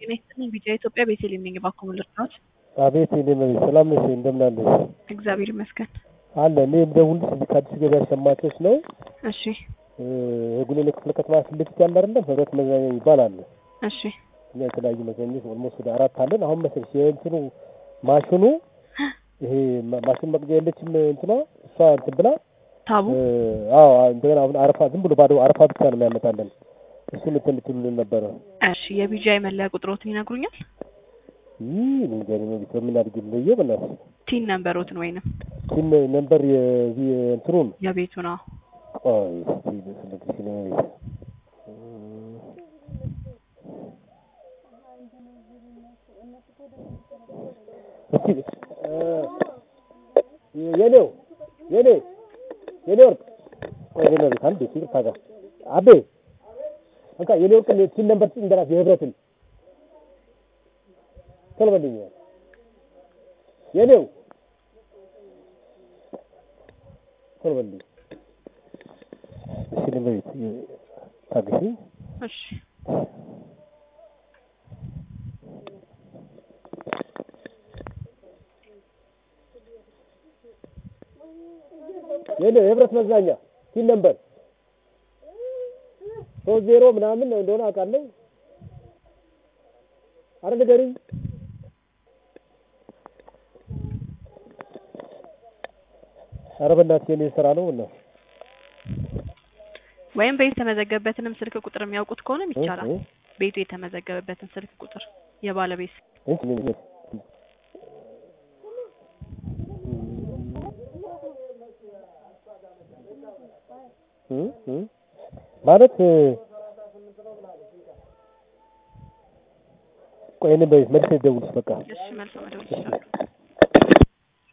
ጤና ይስጥልኝ ቢጫ ኢትዮጵያ ቤተልሔም ነኝ። እባክዎ ምን ልርዳዎት? አቤት የኔ መቤት ሰላም ነሽ? እንደምን አለሽ? እግዚአብሔር ይመስገን። አለ እኔ የምደውልልሽ እዚህ ከአዲስ ገበያ ሸማቾች ነው። እሺ የጉሌሌ ክፍለ ከተማ ፊት ለፊት ያለ አይደለም ህብረት መዝናኛ የሚባል አለ። እሺ እኛ የተለያዩ መዝናኞች ኦልሞስት ወደ አራት አለን። አሁን መሰለሽ የእንትኑ ማሽኑ ይሄ ማ- ማሽን መቅጃ የለችም እንትኗ እሷ እንትን ብላ ታቡ እ፣ አዎ እንደገና አሁን አረፋ ዝም ብሎ ባዶ አረፋ ብቻ ነው የሚያመጣለን። እሱን እንትን ልትሉልን ነበረ። እሺ የቢጂአይ መለያ ቁጥሮትን ይነግሩኛል? ይህ እኔ እንጃ እኔ መቤት በምን አድርጌ ልለየው በእናትሽ። ቲን ነንበሮትን ወይንም ሲም ነምበር የዚህ እንትኑን የቤቱ ነው። ቆይ እስኪ ልፈልግልሽ እኔ መቤት እስኪ እ፣ የኔው የኔ የኔ ወርቅ ቆይ የኔ ቤት አንዴ ይቅርታ ጋር አቤ እንካ የኔ ወርቅ ሲል ነበር እንደራስ የህብረትን ቶሎ በልኝ የኔው ቶሎ በልኝ እሺ እኔ ቤት ታገሺ እሺ የኔ የህብረት መዝናኛ ሲል ነበር ሶስት ዜሮ ምናምን እንደሆነ አውቃለሁ። አረ ንገሪኝ። አረ በእናትሽ የኔ ስራ ነው እና ወይም ቤት የተመዘገበበትንም ስልክ ቁጥር የሚያውቁት ከሆነም ይቻላል። ቤቱ የተመዘገበበትን ስልክ ቁጥር የባለቤት ማለት ቆይ እኔ በ- መልሼ ልደውልልሽ በቃ እሺ መልሶ መደወል ይችላሉ።